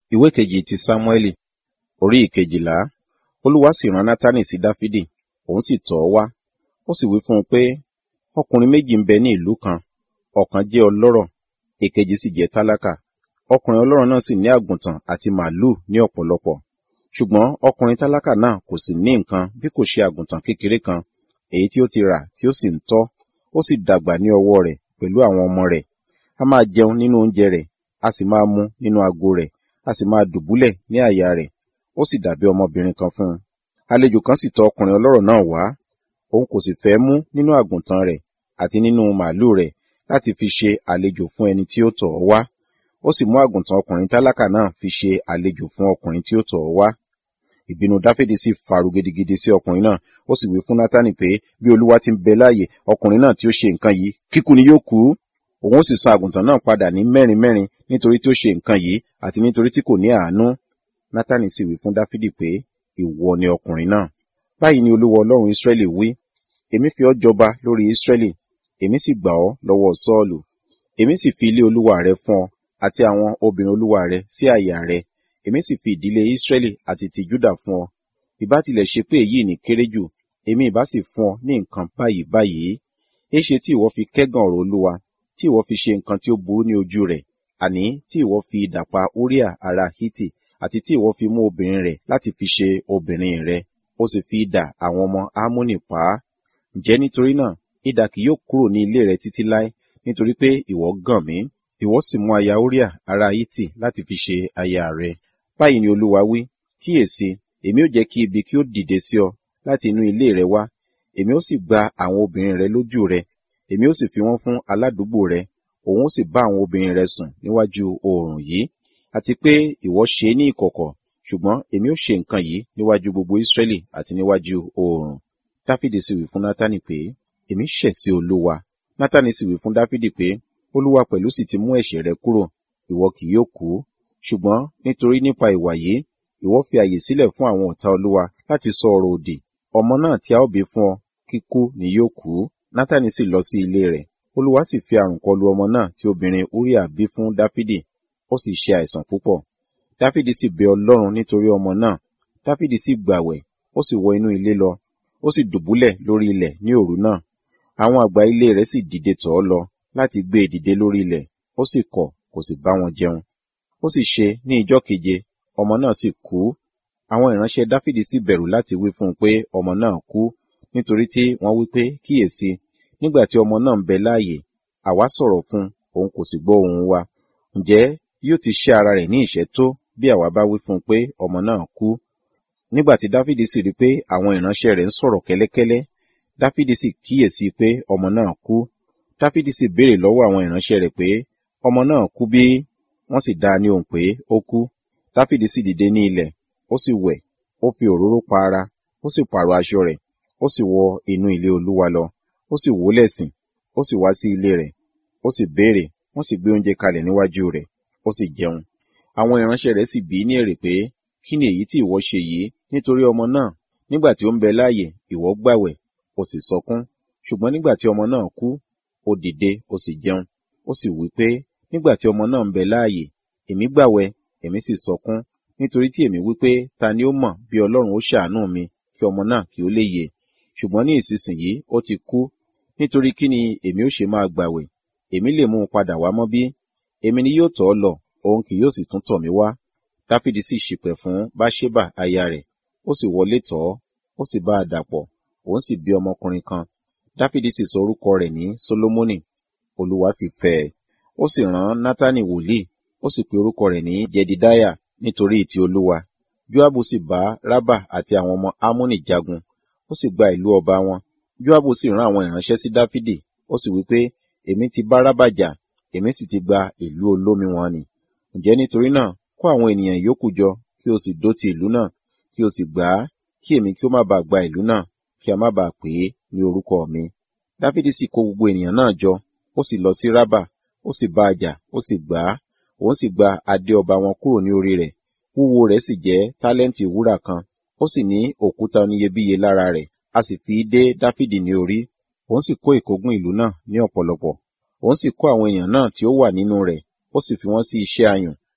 ìwé kejì ti sámúẹ́lì orí ìkejìlá olúwa sì rán nátánì sí dáfídì òun sì tọ̀ ọ́ wá ó sì wí fún un pé ọkùnrin méjì ń bẹ ní ìlú kan ọ̀kan jẹ́ ọlọ́rọ̀ èkejì sì jẹ́ tálákà ọkùnrin ọlọ́rọ̀ náà sì ní àgùntàn àti màálù ní ọ̀pọ̀lọpọ̀ ṣùgbọ́n ọkùnrin tálákà náà kò sì ní nǹkan bí kò ṣe àgùntàn kékeré kan èyí tí ó ti rà tí ó sì ń tọ́ ó sì dàgbà ní ọwọ́ rẹ̀ pẹ̀lú àwọn ọmọ rẹ̀ a máa jẹun nínú oúnjẹ rẹ̀ a sì máa mu nínú ago rẹ̀ a sì máa dùbúlẹ̀ ní àyà rẹ̀ ó sì dàbí ọmọbìnrin kan fún un àlejò kan sì tọ̀ ọkùnrin ọlọ́rọ̀ náà wá òun kò sì fẹ́ mú nínú àgùntàn rẹ̀ àti nínú màálù rẹ̀ láti fi ṣe àlejò fún ẹni tí ó tọ̀ ọ́ wá ó sì mú àgùntàn ọkùnrin tálákà náà fi ṣe àlejò fún ọkùnrin tí ó tọ̀ ọ́ wá ìbínú dáfídì sì faru gidigidi sí ọkùnrin náà ó sì wí fún nátánì pé bí olúwa ti ń bẹ láàyè ọkùnrin náà tí ó ṣe nǹkan yìí kíkú ni yóò kú òun ó sì san àgùntàn náà padà ní mẹ́rin mẹ́rin nítorí tí ó ṣe nǹkan yìí àti nítorí tí kò ní àánú nátánì sì wí fún dáfídì pé ìwọ ni ọkùnrin náà báyìí ni olúwa ọlọ́run ísírẹ́lì wí èmi fi ọ́ jọba lórí ísírẹ́lì èmi sì gbà ọ́ lọ́wọ́ sọ́ọ̀lù èmi sì fi ilé olúwa rẹ fún ọ àti àwọn obìnrin olúwa rẹ sí àyà rẹ èmi sì fi ìdílé ísírẹ́lì àti ti júdà fún ọ ìbá tilẹ̀ ṣe pé èyí ní kéré jù èmi ìbá sì fún ọ ní nǹkan báyìí báyìí éṣe tí ìwọ fi kẹ́gàn ọ̀rọ̀ olúwa tí ìwọ fi ṣe nǹkan tí ó burú ní ojú rẹ̀ àní tí ìwọ fi idà pa uriah ará hítì àti tí ìwọ fi mú obìnrin rẹ̀ láti fi ṣe obìnrin rẹ̀ ó sì fi idà àwọn ọmọ ámúnì pa á ǹjẹ́ nítorí náà idà kì yóò kúrò ní ilé rẹ títí láé nítorí pé ìwọ gàn mí ìwọ sì mú aya uriah ará hítì láti fi ṣe aya rẹ báyìí ni olúwa wí kíyèsí èmi ó jẹ́ kí ibi kí ó dìde sí ọ láti inú ilé rẹ wá èmi ó sì gba àwọn obìnrin rẹ lójú rẹ èmi ó sì fi wọ́n fún aládùúgbò rẹ òun ó sì bá àwọn obìnrin rẹ sùn níwájú oòrùn yìí àti pé ìwọ ṣe é ní ìkọ̀kọ̀ ṣùgbọ́n èmi ó ṣe nǹkan yìí níwájú gbogbo Ísírẹ́lì àti níwájú oòrùn dáfídì sì wí fún nátánì pé èmi ṣẹ̀ sí olúwa nátánì sì wí fún dáfídì pé olúwa pẹ̀lú sì ti mú ẹ̀ṣẹ̀ rẹ kúrò ìwọ kì yóò kú ṣùgbọ́n nítorí nípa ìwà yìí ìwọ fi àyè sílẹ̀ fún àwọn ọ̀tá olúwa láti sọ ọ̀rọ̀ òdì ọmọ náà tí a ó bí fún ọ kíkú ni yóò kú nátánì sì lọ sí ilé rẹ̀ olúwa sì fi àrùn kọlu ọmọ náà tí obìnrin uriah bí fún dáfídì ó sì ṣe àìsàn púpọ̀ dáfídì sì bẹ ọlọ́run nítorí ọmọ náà dáfídì sì gbàwẹ̀ ó sì wọ inú ilé lọ ó sì dùbúlẹ̀ lórí ilẹ̀ ní òru náà àwọn àgbà ilé rẹ̀ sì dìde tọ̀ ọ́ lọ láti gbé e dìde lórí ilẹ̀ ó sì kọ̀ kò sì bá wọn jẹun ó sì ṣe ní ijọ́ keje ọmọ náà sì kú àwọn ìránṣẹ́ dáfídì sì bẹ̀rù láti wí fún un pé ọmọ náà kú nítorí tí wọ́n wí pé kíyèsí nígbà tí ọmọ náà ń bẹ láàyè àwa sọ̀rọ̀ fún òun kò sì gbọ́ ohùn wa ǹjẹ́ yóò ti ṣẹ́ ara rẹ̀ ní ìṣẹ́ tó bí àwa bá wí fún un pé ọmọ náà kú nígbà tí dáfídì sì rí pé àwọn ìránṣẹ́ rẹ̀ ń sọ̀rọ̀ kẹ́lẹ́kẹ́lẹ́ dáfídì sì kíyèsí pé ọmọ náà kú dáfídì sì béèrè lọ́wọ́ àwọn ìránṣẹ́ rẹ̀ pé ọmọ náà kú bí wọ́n sì dá a ní ohùn pé ó kú dáfídì sì dìde ní ilẹ̀ ó sì wẹ̀ ó fi òróró pa ara ó sì pààrọ̀ aṣọ rẹ̀ ó sì wọ inú ilé olúwa lọ ó sì wólẹ̀ sìn ó sì wá sí ilé rẹ̀ ó sì béèrè wọ́n sì gbé oúnjẹ kalẹ̀ níwájú rẹ̀ ó sì jẹun àwọn ìránṣẹ́ rẹ̀ sì bí ní èrè pé kí ni èyí tí ìwọ ṣe yìí nítorí ọmọ náà nígbà tí ó ń bẹ láàyè ìwọ gbàwẹ̀ ó sì sọkún ṣùgbọ́n nígbà tí ọmọ náà kú ó dìde ó sì jẹun ó sì wí pé nígbà tí ọmọ náà ń bẹ láàyè èmi gbàwẹ̀ èmi sì sọkún nítorí tí èmi wí pé ta ni ó mọ̀ bí Ọlọ́run ó ṣàánú mi kí ọmọ náà kí ó lè yè ṣùgbọ́n ní ìsinsìnyí ó ti kú nítorí kí ni èmi ó ṣe máa gbàwẹ̀ èmi lè mú un padà wá mọ́ bí èmi ni yóò tọ̀ ọ́ lọ òun kì yóò sì tún tọ̀ mí wá dáfídì sì ṣìpẹ̀ fún báṣébà aya rẹ̀ ó sì wọlé tọ̀ ọ́ ó sì bá a dàpọ̀ òun sì bí ọmọkùnrin kan dáfídì sì sọ orúkọ rẹ̀ ní solomoni olúwa sì fẹ́ ẹ ó sì rán nátánì wòlíì ó sì pe orúkọ rẹ̀ ní jedidiah nítorí ìtì olúwa joabu sì bá rábà àti àwọn ọmọ amónì jagun ó sì gba ìlú ọba wọn joabu sì rán àwọn ìránṣẹ́ sí dáfídì ó sì wí pé èmi ti bá rábà jà èmi sì ti gba ìlú olómi wọn ni ǹjẹ́ nítorí náà kó àwọn ènìyàn yòókù jọ kí o sì dó ti ìlú náà kí o sì gbà á kí èmi kí ó má bàa gba ìlú náà kí a má bàa pè é ní orúkọ mi dáfídì sì kó gbogbo ènìyàn náà jọ ó sì lọ sí rábà ó sì bá a jà ó sì gbà á òun sì gba adé ọba wọn kúrò ní orí rẹ̀ wúwo rẹ̀ sì jẹ́ tálẹ́ǹtì wúrà kan ó sì ní òkúta oníyebíye lára rẹ̀ a sì fi dé dáfídì ní orí òun sì kó ìkógun ìlú náà ní ọ̀pọ̀lọpọ̀ òun sì kó àwọn èèyàn náà tí ó wà nínú rẹ̀ ó sì fi wọ́n sí iṣẹ́ ayùn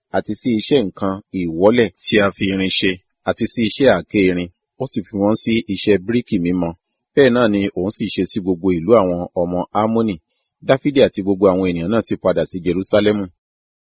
àti sí iṣẹ́ nǹkan ìwọ́lẹ̀ tí a fi irin ṣe àti sí iṣẹ́ àáké irin ó sì fi wọ́n sí iṣẹ́ bíríkì mímọ bẹ́ẹ̀ náà ni òun sì ṣe sí gbogbo ìlú àwọn ọmọ ámónì dáfídì àti gbogbo àwọn ènìyàn náà sì padà sí jerúsálẹ́mù